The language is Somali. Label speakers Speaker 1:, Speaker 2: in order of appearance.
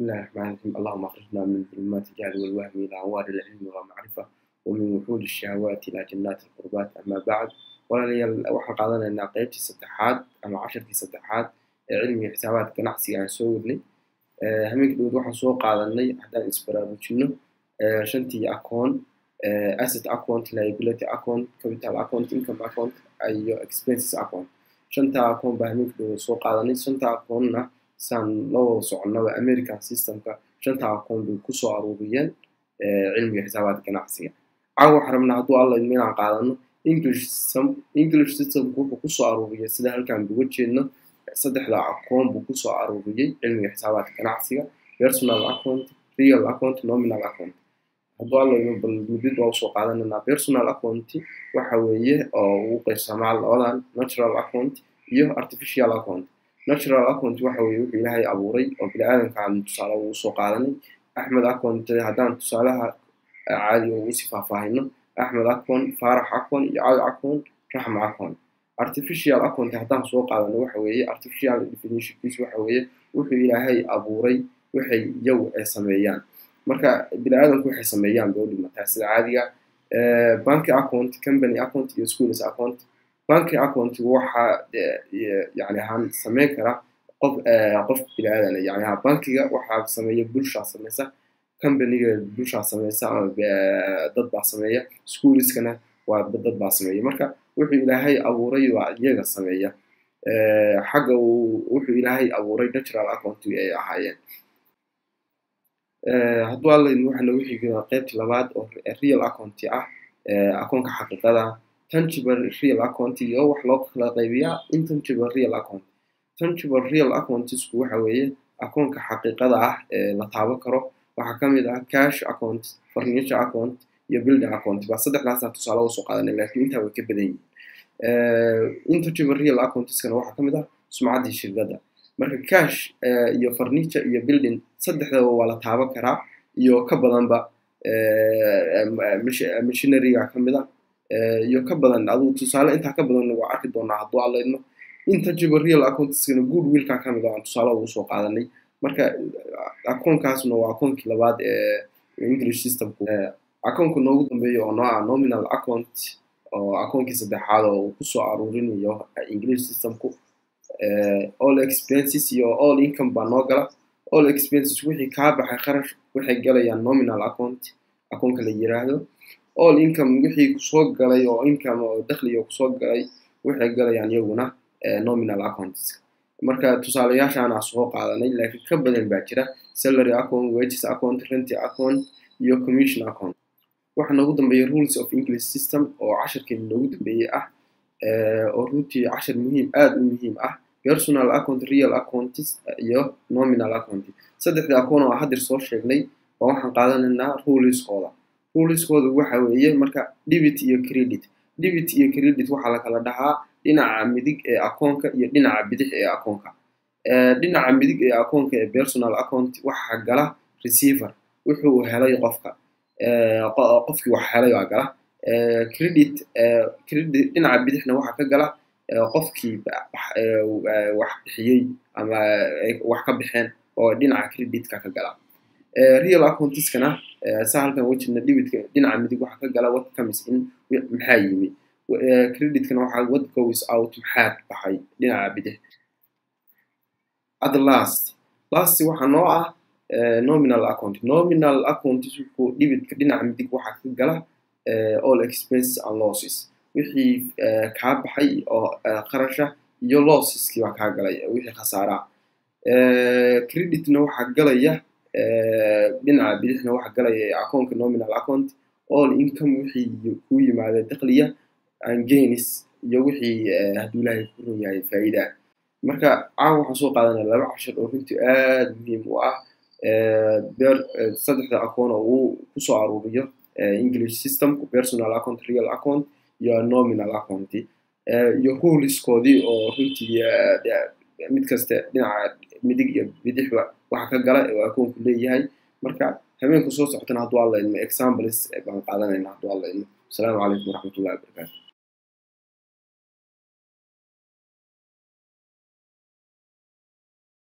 Speaker 1: الله الرحمن الرحيم اللهم اخرجنا من ظلمات الجهل والوهم الى انوار العلم والمعرفه ومن وحول الشهوات الى جنات القربات اما بعد walaalayaal waxaan qaadanaynaa qeybtii saddexaad ama casharkii saddexaad ee cilmiga xisaabaadka ganacsiga aan soo wadnay hameenka dhowd waxaan soo qaadanay haddaan isbaraarujino shantii account asset account liability account capital account income account iyo expenses account shanta account baa hameenka dhowd soo qaadanay shanta accountna saan la wada soconaba american systemka shanta account bay kusoo aruuriyeen cilmiga xisaabaadka ganacsiga caawa waxaan rabnaa hadduu alla idmo inaan qaadano english system english systemku wuxuu kusoo aruuriyay sida halkaan uga jeedno saddexda account buu kusoo aruuriyey cilmiga xisaabaadka ganacsiga personal account real account nominal account hadduu alla idmo bal mudid waa usoo qaadananaa personal account waxa weeye oo ugu qaybsamaa labadan natural account iyo artificial account natural account waxa weeye wuxuu ilaahay abuuray oo bini-aadankaan tusaale ugu soo qaadanay axmed account haddaan tusaalaha caadiga ugu sii faahfaahino axmed account faarax account iyo cali account raxma account artificial account haddaan soo qaadano waxa weeye artificial definitionkiis waxa weeye wuxuu ilaahay abuuray waxay iyagu ay sameeyaan marka bini-aadanku waxay sameeyaan bay u dhimataa sida caadiga banki account company account iyo schools account banki account waxa yani ahaan sameyn kara qof qof bini-aadan yani ahaan bankiga waxaa sameeya bulshaa sameysa companyga bulshaa sameysa ama dad baa sameeya schoolskana waa dad baa sameeya marka wuxuu ilaahay abuuray waa iyaga sameeya xagga wuxuu ilaahay abuuray natural account ay ahaayeen hadduu alla waxaa noogu xigaa qeybta labaad oo real account ah akoonka xaqiiqada tangible real account iyo wax loo kala qaybiyaa intangible real account tangible real accountsku waxa weeye akoonka xaqiiqada ah ee la taaban karo waxaa ka mid ah cash account furniture account iyo building account baa saddexdaasa tusaale usoo qaadanay laakiin intaa way ka badan yihiin intangible real accountskana waxaa ka mid ah sumcaddii shirkadda marka cash iyo furniture iyo building saddexdaba waa la taaban karaa iyo ka badanba machineryga ka mid ah iyo ka badan aduu tusaale intaa ka badan waa arki doonaa hadduu allaydno intangible real accountskana good willka ka mid ah aan tusaale ugu soo qaadanay marka akoonkaasna waa akoonkii labaad ee english systemku akoonka noogu dambeeya oo noo ah nominal account oo akoonkii saddexaad oo uu kusoo aruurinayo english systemku all expenses iyo all income baa noo gala all expenses wixii kaa baxay kharash waxay galayaan nominal account akoonka la yiraahdo all income wixii kusoo galay oo income oo dakhliga kusoo galay waxay galayaan iyaguna nominal accounts marka tusaalayaashaana soo qaadanay laakiin ka badan baa jira salary account wages account renty account iyo commission account waxaa noogu dambeeya rules of english system oo casharkeeni noogu dambeeyey ah oo runtii cashar muhiim aada u muhiim ah personal account real account iyo nominal account saddexda account oo hadir soo sheegnay waa waxaan qaadanaynaa ruleskooda ruleskooda waxa weeye marka debit iyo credit debit iyo credit waxaa la kala dhahaa dhinaca midig ee akoonka iyo dhinaca bidix ee akoonka dhinaca midig ee akoonka ee personal account waxaa gala receiver wuxuu helay qofka qofkii wax helay waa gala credit credit dhinaca bidixna waxaa ka gala qofkii wax bixiyey ama wax ka bixeen oo dhinaca creditka ka gala real accountiskana saa halkan wejina debitka dhinaca midig waxaa ka gala what comes in maxaa yimi creditkana waxaa what goes out maxaa baxay dhinaca bidix at last last waxaa noo ah nominal account nominal account wuxuu dhibitka dhinaca midig waxaa ka gala all expenses and losses wixii kaa baxay oo qarasha iyo losseski baa kaa galay wixii khasaaraa creditna waxaa galaya dhinaca bidixna waxaa galaya akoonka nominal account all income wixii ku yimaada dakhliya angenis iyo wixii hadduu ilaahay ku run yahay faa'iida marka caawa waxaan soo qaadanaya laba cashar oo runtii aada muhiim u ah beer saddexda akoon oo uu kusoo aruuriyo english system personal account real account iyo nominal account iyo ruleskoodii oo runtii mid kaste dhinaca midig iyo bidixba waxa ka gala oo akoonku leeyahay marka habeenka soo socotana hadduu alla idmo examples baan qaadanayna hadduu alla idmo asalaamu calaykum waraxmatullahi wabarakaatu